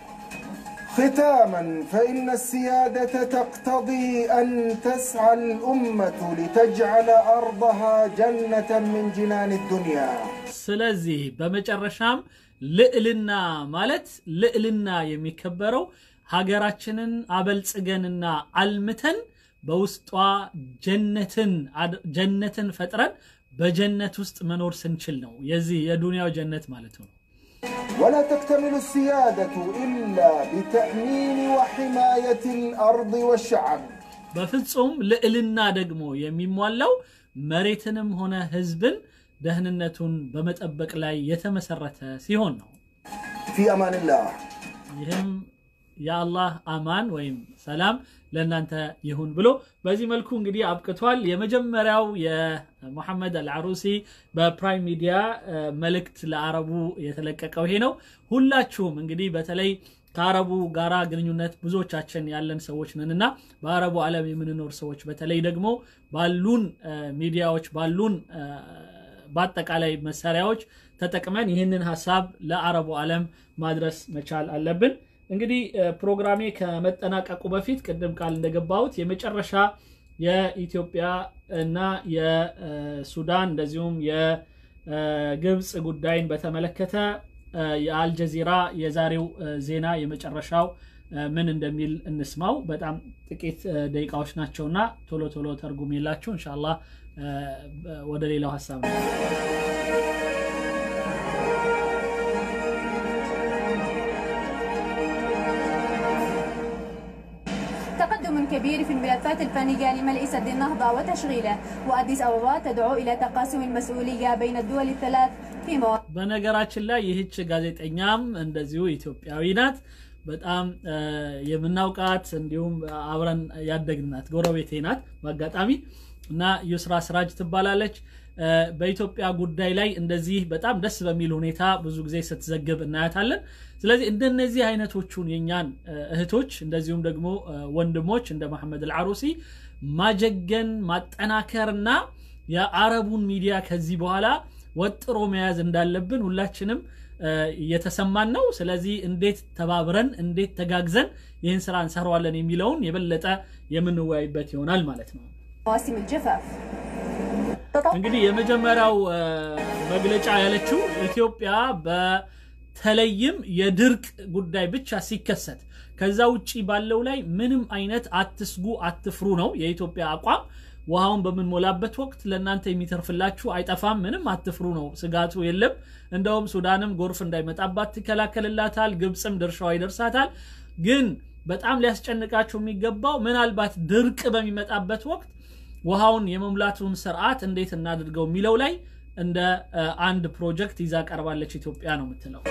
ختاما فإن السيادة تقتضي أن تسعى الأمة لتجعل أرضها جنة من جنان الدنيا ስለዚህ በመጨረሻም ልዕልና ማለት ልዕልና የሚከበረው ሀገራችንን አበልጽገንና አልምተን በውስጧ ጀነትን ጀነትን ፈጥረን በጀነት ውስጥ መኖር ስንችል ነው። የዚህ የዱንያው ጀነት ማለት ነው። ولا تكتمل السيادة إلا بتأمين وحماية الأرض والشعب በፍጹም ልዕልና ደግሞ የሚሟላው መሬትንም ሆነ ህዝብን ደህንነቱን በመጠበቅ ላይ የተመሰረተ ሲሆን ነው። في أمان الله ይህም የአላህ አማን ወይም ሰላም ለእናንተ ይሁን ብሎ በዚህ መልኩ እንግዲህ አብቅቷል። የመጀመሪያው የሙሐመድ አልዓሩሲ በፕራይም ሚዲያ መልእክት ለአረቡ የተለቀቀው ይሄ ነው። ሁላችሁም እንግዲህ በተለይ ከአረቡ ጋራ ግንኙነት ብዙዎቻችን ያለን ሰዎች ነን እና በአረቡ ዓለም የምንኖር ሰዎች በተለይ ደግሞ ባሉን ሚዲያዎች ባሉን በአጠቃላይ መሳሪያዎች ተጠቅመን ይህንን ሀሳብ ለአረቡ ዓለም ማድረስ መቻል አለብን። እንግዲህ ፕሮግራሜ ከመጠናቀቁ በፊት ቅድም ቃል እንደገባሁት የመጨረሻ የኢትዮጵያ እና የሱዳን እንደዚሁም የግብፅ ጉዳይን በተመለከተ የአልጀዚራ የዛሬው ዜና የመጨረሻው ምን እንደሚል እንስማው። በጣም ጥቂት ደቂቃዎች ናቸውና ቶሎ ቶሎ ተርጉም የላችሁ እንሻላ ወደ ሌላው ሀሳብ ነው። تقدم كبير في الملفات الفنية لملء سد النهضة وتشغيله وأديس أبابا تدعو إلى تقاسم المسؤولية بين الدول الثلاث في مواقع በነገራችን ላይ ይህች ጋዜጠኛም እንደዚሁ ኢትዮጵያዊ ናት። በጣም የምናውቃት እንዲሁም አብረን ያደግናት ጎረቤቴ ናት በአጋጣሚ እና ዩስራ ስራጅ ትባላለች። በኢትዮጵያ ጉዳይ ላይ እንደዚህ በጣም ደስ በሚል ሁኔታ ብዙ ጊዜ ስትዘግብ እናያታለን። ስለዚህ እንደነዚህ አይነቶቹን የኛን እህቶች እንደዚሁም ደግሞ ወንድሞች እንደ መሐመድ አልዓሩሲ ማጀገን ማጠናከርና የአረቡን ሚዲያ ከዚህ በኋላ ወጥሮ መያዝ እንዳለብን ሁላችንም እየተሰማን ነው። ስለዚህ እንዴት ተባብረን እንዴት ተጋግዘን ይህን ስራ እንሰራዋለን የሚለውን የበለጠ የምንወያይበት ይሆናል ማለት ነው። مواسم الجفاف እንግዲህ የመጀመሪያው መግለጫ ያለችው ኢትዮጵያ በተለይም የድርቅ ጉዳይ ብቻ ሲከሰት ከዛ ውጪ ባለው ላይ ምንም አይነት አትስጉ፣ አትፍሩ ነው የኢትዮጵያ አቋም። ውሃውን በምንሞላበት ወቅት ለእናንተ የሚተርፍላችሁ አይጠፋም፣ ምንም አትፍሩ ነው፣ ስጋቱ የለም። እንደውም ሱዳንም ጎርፍ እንዳይመጣባት ትከላከልላታል፣ ግብፅም ድርሻዋ ይደርሳታል። ግን በጣም ሊያስጨንቃችሁ የሚገባው ምናልባት ድርቅ በሚመጣበት ወቅት ውሃውን የመሙላቱን ስርዓት እንዴት እናድርገው የሚለው ላይ እንደ አንድ ፕሮጀክት ይዛ ቀርባለች ኢትዮጵያ ነው የምትለው።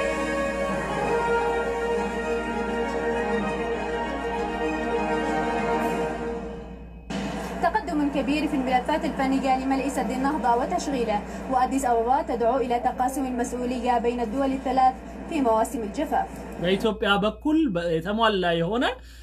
تقدم كبير في الملفات الفنية لملء سد النهضة وتشغيله وأديس أبابا تدعو إلى تقاسم المسؤولية بين الدول الثلاث في مواسم الجفاف በኢትዮጵያ በኩል የተሟላ የሆነ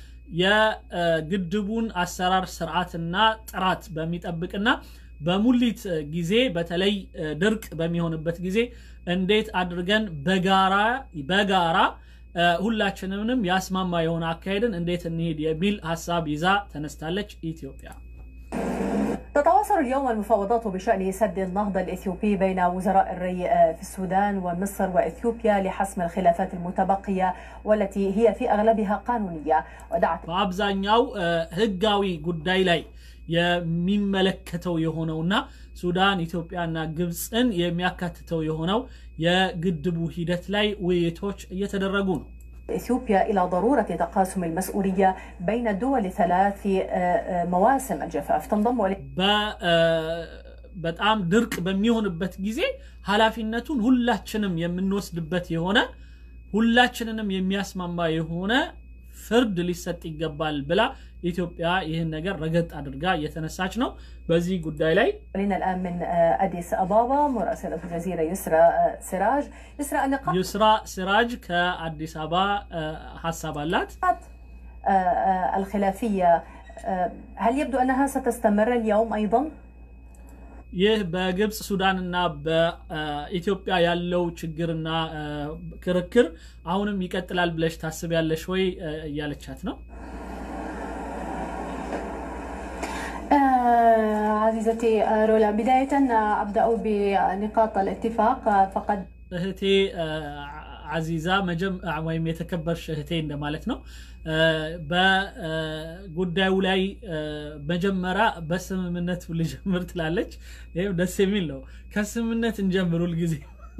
የግድቡን አሰራር ስርዓትና ጥራት በሚጠብቅና በሙሊት ጊዜ በተለይ ድርቅ በሚሆንበት ጊዜ እንዴት አድርገን በጋራ በጋራ ሁላችንንም ያስማማ የሆነ አካሄድን እንዴት እንሄድ የሚል ሀሳብ ይዛ ተነስታለች ኢትዮጵያ። تتواصل اليوم المفاوضات بشأن سد النهضة الإثيوبي بين وزراء الري في السودان ومصر وإثيوبيا لحسم الخلافات المتبقية والتي هي في أغلبها قانونية ودعت በአብዛኛው ህጋዊ ጉዳይ ላይ የሚመለከተው የሆነውና ሱዳን ኢትዮጵያና ግብፅን የሚያካትተው የሆነው የግድቡ ሂደት ላይ ውይይቶች እየተደረጉ ነው። إثيوبيا إلى ضرورة تقاسم المسؤولية بين الدول الثلاث في مواسم الجفاف تنضم إليه በጣም ድርቅ በሚሆንበት ጊዜ ኃላፊነቱን ሁላችንም የምንወስድበት የሆነ ሁላችንንም የሚያስማማ የሆነ ፍርድ ሊሰጥ ይገባል ብላ ኢትዮጵያ ይህን ነገር ረገጥ አድርጋ እየተነሳች ነው። በዚህ ጉዳይ ላይ علينا الآن من أديس أبابا مراسلة الجزيرة يسرى سراج يسرى النقاط ዩስራ ሲራጅ ከአዲስ አበባ ሀሳብ አላት። الخلافية هل يبدو أنها ستستمر اليوم أيضا؟ ይህ በግብፅ ሱዳንና በኢትዮጵያ ያለው ችግርና ክርክር አሁንም ይቀጥላል ብለሽ ታስቢያለሽ ወይ እያለቻት ነው። عزيزتي رولا بداية أبدأ بنقاط الاتفاق فقد እህቴ አዚዛ ወይም የተከበርሽ እህቴ እንደማለት ነው። በጉዳዩ ላይ መጀመሪያ በስምምነቱ ልጀምር ትላለች። ይህም ደስ የሚል ነው። ከስምምነት እንጀምር ሁልጊዜ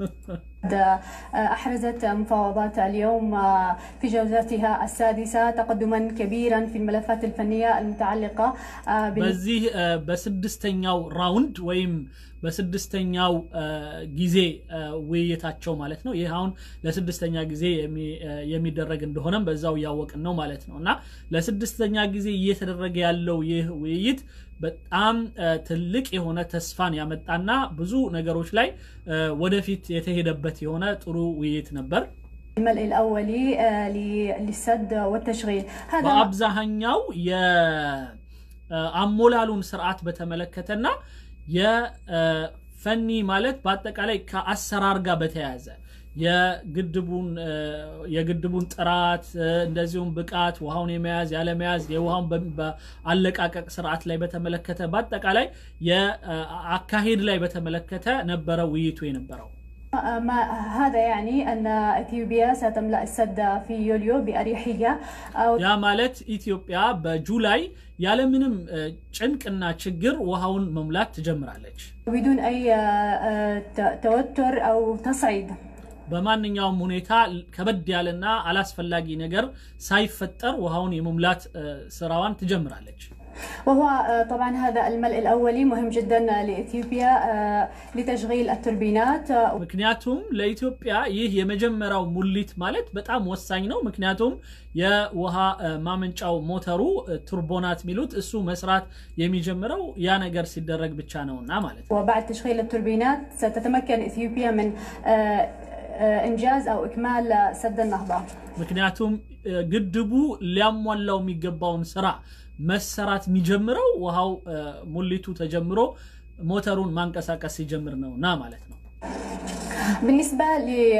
أحرزت مفاوضات اليوم في جولتها السادسة تقدما كبيرا في الملفات الفنية المتعلقة በዚህ በስድስተኛው ራውንድ ወይም በስድስተኛው ጊዜ ውይይታቸው ማለት ነው። ይህ አሁን ለስድስተኛ ጊዜ የሚደረግ እንደሆነም በዛው እያወቅን ነው ማለት ነው እና ለስድስተኛ ጊዜ እየተደረገ ያለው ይህ ውይይት በጣም ትልቅ የሆነ ተስፋን ያመጣና ብዙ ነገሮች ላይ ወደፊት የተሄደበት የሆነ ጥሩ ውይይት ነበር። الملء الأولي للسد والتشغيل በአብዛኛው የአሞላሉን ስርዓት በተመለከተና የፈኒ ማለት በአጠቃላይ ከአሰራር ጋር በተያያዘ የግድቡን የግድቡን ጥራት እንደዚሁም ብቃት ውሃውን የመያዝ ያለመያዝ የውሃውን በአለቃቀቅ ስርዓት ላይ በተመለከተ በአጠቃላይ የአካሄድ ላይ በተመለከተ ነበረ ውይይቱ የነበረው። ما هذا يعني أن إثيوبيا ستملأ السد في يوليو بأريحية ያ ማለት ኢትዮጵያ በጁላይ ያለምንም ጭንቅና ችግር ውሃውን መሙላት ትጀምራለች بدون أي توتر أو تصعيد በማንኛውም ሁኔታ ከበድ ያለና አላስፈላጊ ነገር ሳይፈጠር ውሃውን የመሙላት ስራዋን ትጀምራለች። وهو طبعا هذا الملء الأولي مهم جدا لإثيوبيا لتشغيل التوربينات ምክንያቱም ለኢትዮጵያ ይህ የመጀመሪያው ሙሊት ማለት በጣም ወሳኝ ነው። ምክንያቱም የውሃ ማመንጫው ሞተሩ ቱርቦናት የሚሉት እሱ መስራት የሚጀምረው ያ ነገር ሲደረግ ብቻ ነውና ማለት ነው። وبعد تشغيل التوربينات ستتمكن إثيوبيا من إنجاز أو إكمال سد النهضة ምክንያቱም ግድቡ ሊያሟላው የሚገባውን ስራ መሰራት የሚጀምረው ውሃው ሙሊቱ ተጀምሮ ሞተሩን ማንቀሳቀስ ሲጀምር ነውና ማለት ነው። بالنسبة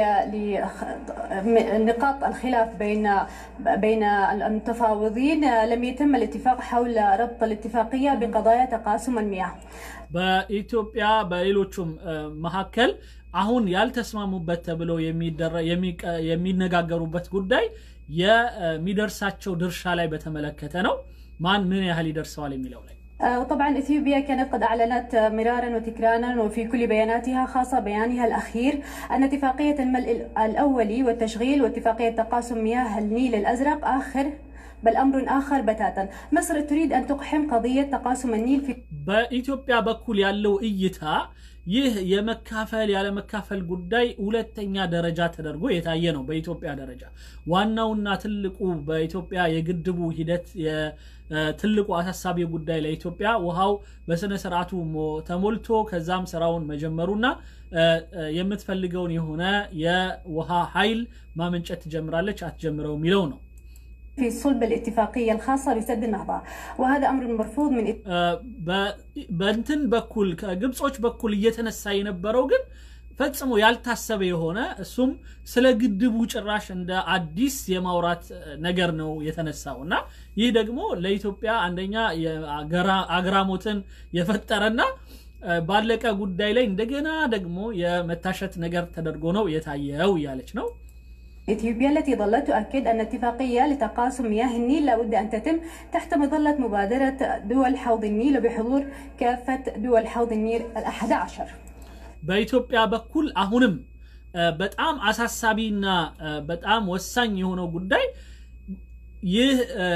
لنقاط الخلاف بين بين المتفاوضين لم يتم الاتفاق حول ربط الاتفاقية بقضايا تقاسم المياه. በኢትዮጵያ በሌሎቹም መካከል አሁን ያልተስማሙበት ተብሎ የሚነጋገሩበት ጉዳይ የሚደርሳቸው ድርሻ ላይ በተመለከተ ነው። ማን ምን ያህል ይደርሰዋል የሚለው ላይ طبعا اثيوبيا كانت قد اعلنت مرارا وتكرارا وفي كل بياناتها خاصه بيانها الاخير ان اتفاقيه الملء الاولي والتشغيل واتفاقيه تقاسم مياه النيل الازرق اخر بل امر اخر بتاتا مصر تريد ان تقحم قضيه تقاسم النيل في በኢትዮጵያ በኩል ያለው እይታ ይህ የመካፈል ያለመካፈል ጉዳይ ሁለተኛ ደረጃ ተደርጎ የታየ ነው። በኢትዮጵያ ደረጃ ዋናውና ትልቁ በኢትዮጵያ የግድቡ ሂደት ትልቁ አሳሳቢ ጉዳይ ለኢትዮጵያ ውሃው በስነ ስርዓቱ ተሞልቶ ከዛም ስራውን መጀመሩና የምትፈልገውን የሆነ የውሃ ኃይል ማመንጨት ትጀምራለች አትጀምረው የሚለው ነው። في صلب الاتفاقية الخاصة بسد النهضة وهذا أمر مرفوض من በእንትን በኩል ከግብጾች በኩል እየተነሳ የነበረው ግን ፈጽሞ ያልታሰበ የሆነ እሱም ስለ ግድቡ ጭራሽ እንደ አዲስ የማውራት ነገር ነው የተነሳው እና ይህ ደግሞ ለኢትዮጵያ አንደኛ አግራሞትን የፈጠረና ባለቀ ጉዳይ ላይ እንደገና ደግሞ የመታሸት ነገር ተደርጎ ነው የታየው እያለች ነው። إثيوبيا التي ظلت تؤكد أن اتفاقية لتقاسم مياه النيل لابد أن تتم تحت مظلة مبادرة دول حوض النيل وبحضور كافة دول حوض النيل الأحد عشر በኢትዮጵያ በኩል አሁንም በጣም አሳሳቢና በጣም ወሳኝ የሆነው ጉዳይ ይህ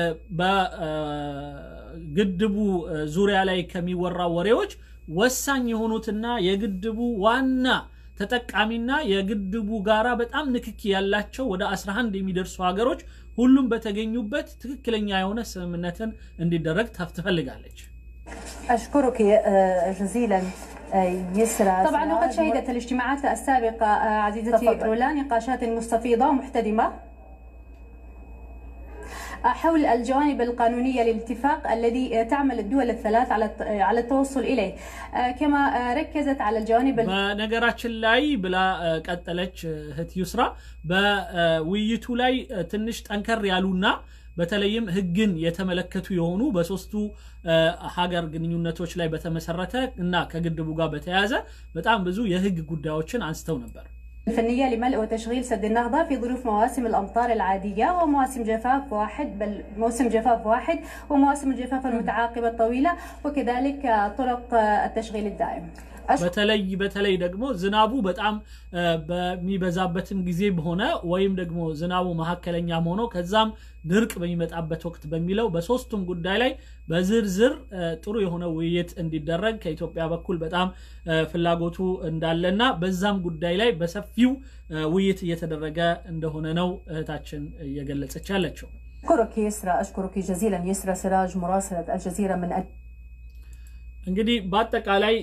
በግድቡ ዙሪያ ላይ ከሚወራ ወሬዎች ወሳኝ የሆኑትና የግድቡ ዋና ተጠቃሚና የግድቡ ጋራ በጣም ንክኪ ያላቸው ወደ 11 የሚደርሱ ሀገሮች ሁሉም በተገኙበት ትክክለኛ የሆነ ስምምነትን እንዲደረግ ትፈልጋለች። أشكرك جزيلا يسرى طبعا وقد شهدت الاجتماعات السابقة عزيزتي تفضل. رولا نقاشات مستفيضة ومحتدمة حول الجوانب القانونية للاتفاق الذي تعمل الدول الثلاث على على التوصل إليه كما ركزت على الجوانب ال- በነገራችን ላይ ብላ እ፣ ቀጠለች እ፣ እህት ዩስራ በውይይቱ ላይ እ፣ ትንሽ ጠንከር ያሉና በተለይም ሕግን የተመለከቱ የሆኑ በሶስቱ እ፣ ሀገር ግንኙነቶች ላይ በተመሰረተ እና ከግድቡ ጋር በተያያዘ በጣም ብዙ የሕግ ጉዳዮችን አንስተው ነበር። الفنية لملء وتشغيل سد النهضة في ظروف مواسم الأمطار العادية ومواسم جفاف واحد بل موسم جفاف واحد ومواسم الجفاف المتعاقبة الطويلة وكذلك طرق التشغيل الدائم በተለይ በተለይ ደግሞ ዝናቡ በጣም እ፣ በሚበዛበትም ጊዜ ሆነ ወይም ደግሞ ዝናቡ መካከለኛም ሆኖ ከዛም ድርቅ በሚመጣበት ወቅት በሚለው በሶስቱም ጉዳይ ላይ በዝርዝር እ፣ ጥሩ የሆነ ውይይት እንዲደረግ ከኢትዮጵያ በኩል በጣም እ፣ ፍላጎቱ እንዳለና በዛም ጉዳይ ላይ በሰፊው እ፣ ውይይት እየተደረገ እንደሆነ ነው እህታችን እየገለጸች ያለችው። أشكرك يسرى أشكرك جزيلا يسرى سراج مراسلة الجزيرة من እንግዲህ በአጠቃላይ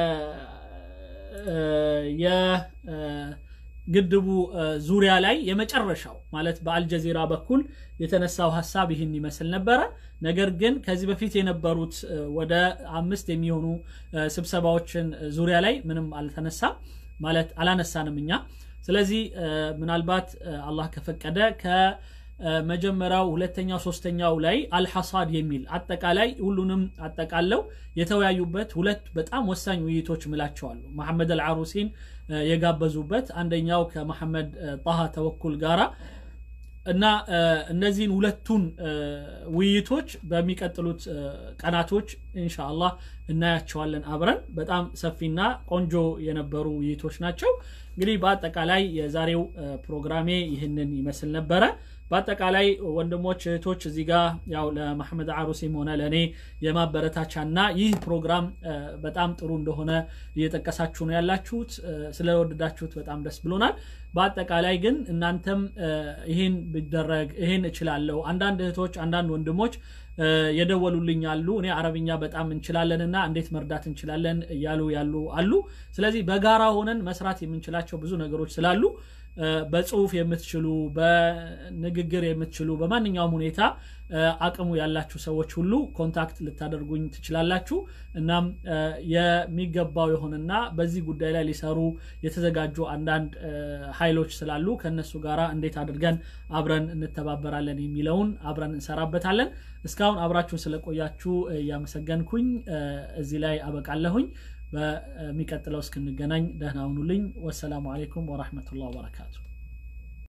የግድቡ ዙሪያ ላይ የመጨረሻው ማለት በአልጀዚራ በኩል የተነሳው ሀሳብ ይህን ይመስል ነበረ። ነገር ግን ከዚህ በፊት የነበሩት እ፣ ወደ አምስት የሚሆኑ እ፣ ስብሰባዎችን ዙሪያ ላይ ምንም አልተነሳም ማለት አላነሳንም እኛ። ስለዚህ እ፣ ምናልባት እ፣ አላህ ከፈቀደ ከመጀመሪያው ሁለተኛው ሶስተኛው ላይ አልሐሳድ የሚል አጠቃላይ ሁሉንም አጠቃለው የተወያዩበት ሁለት በጣም ወሳኝ ውይይቶች ምላቸዋሉ መሐመድ አልዓሩሲን እ፣ የጋበዙበት አንደኛው ከመሐመድ እ፣ ጣሃ ተወኩል ጋራ እና እ፣ እነዚህን ሁለቱን እ፣ ውይይቶች በሚቀጥሉት እ፣ ቀናቶች ኢንሻአላህ እናያቸዋለን አብረን። በጣም ሰፊና ቆንጆ የነበሩ ውይይቶች ናቸው። እንግዲህ በአጠቃላይ የዛሬው እ፣ ፕሮግራሜ ይህንን ይመስል ነበረ። በአጠቃላይ ወንድሞች እህቶች እዚህ ጋር ያው ለመሐመድ አሩሲም ሆነ ለእኔ የማበረታቻና ይህ ፕሮግራም እ፣ በጣም ጥሩ እንደሆነ እየጠቀሳችሁ ነው ያላችሁት። እ፣ ስለወደዳችሁት በጣም ደስ ብሎናል። በአጠቃላይ ግን እናንተም እ፣ ይህን ቢደረግ ይህን እችላለሁ አንዳንድ እህቶች አንዳንድ ወንድሞች እ፣ የደወሉልኝ አሉ እኔ አረብኛ በጣም እንችላለንና እንዴት መርዳት እንችላለን እያሉ ያሉ አሉ ስለዚህ በጋራ ሆነን መስራት የምንችላቸው ብዙ ነገሮች ስላሉ እ፣ በጽሁፍ የምትችሉ በንግግር የምትችሉ በማንኛውም ሁኔታ እ፣ አቅሙ ያላችሁ ሰዎች ሁሉ ኮንታክት ልታደርጉኝ ትችላላችሁ እናም እ፣ የሚገባው የሆነና በዚህ ጉዳይ ላይ ሊሰሩ የተዘጋጁ አንዳንድ እ፣ ኃይሎች ስላሉ ከእነሱ ጋራ እንዴት አድርገን አብረን እንተባበራለን የሚለውን አብረን እንሰራበታለን እስካሁን አብራችሁን ስለቆያችሁ እ፣ እያመሰገንኩኝ እ፣ እዚህ ላይ አበቃለሁኝ በሚቀጥለው እስክንገናኝ ደህና ሁኑልኝ ወሰላሙ አሌይኩም ወራህመቱላህ ወበረካቱ